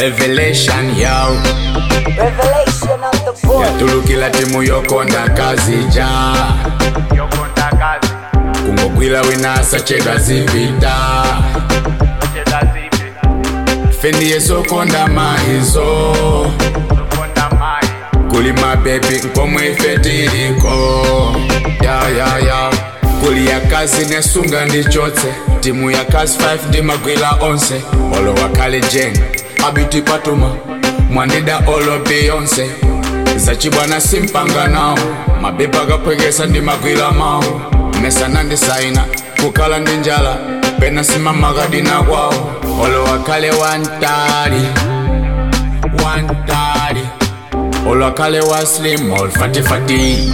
revelation yo Revelation of the boy. yatulukila timu yokonda kazija yokonda kazi kungogwila winasa cheka zipita zocheza zipi fendi yesokonda maizo zokonda mai kuli mabebi nkomwe ife tiliko ya ya ya kuli ya kazi nesunga ndichotse timu ya kazi 5 ndimagwila onse olo wakale jen abiti patuma mwandida olo beyonse zacibwana simpanga nawo mabebi akapwekesa ndimagwila mawo mesana ndisaina kukala ndi njala pena simamakadina kwawo olo wakale wantali wantali olwakale wa slim olfatifati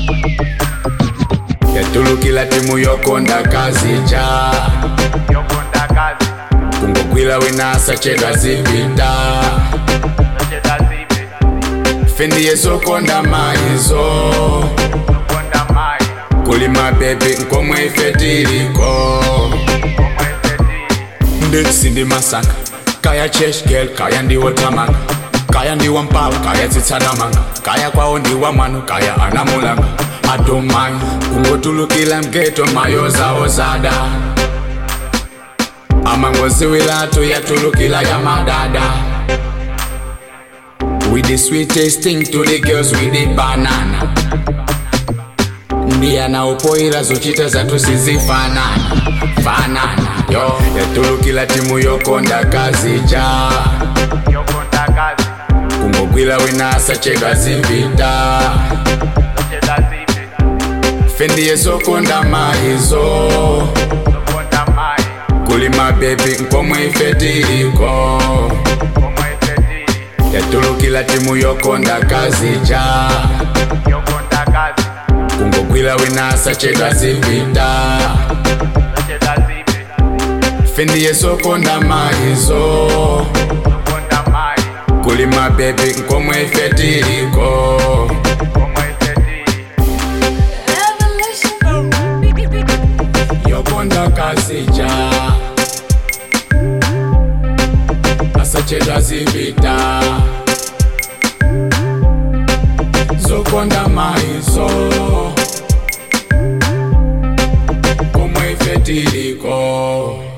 yatulukila timu yokonda kazija yokonda kazi kungogwila winasa cheka zipita zocheza zipi fendi yesokonda maizo zokonda mai kuli mabebi nkomwe ife tiliko omwe fetili ndetsi ndi masaka kaya cheshgel kaya ndiwo tamanga kaya ndiwa mpawa kaya tsitsanamanga kaya kwawo ndiwa mwano kaya anamulanga adomai kungotulukila mgeto mayozawo zada amangoziwilatu yatulukila ya madada with the sweetest thing to the girls with the banana ndiye anaopoira zochita zatu sizifanana fanana yo yatulukila timu yokonda kazija yokonda kazi kungogwila winasa cheka zipita zocheza zipi fendi yesokonda maizo zokonda mai kuli mabebi nkomwe ife tiliko omwe fetili yatulukila timu yokonda kazija yokonda kazi kungogwila winasa cheka zipita zocheza zipi fendi yesokonda maizo zokonda mai kuli mabebi nkomwe ife tiliko omwe fetili yokonda kazija asachedwa zipita zokonda maizo komwe ife tiliko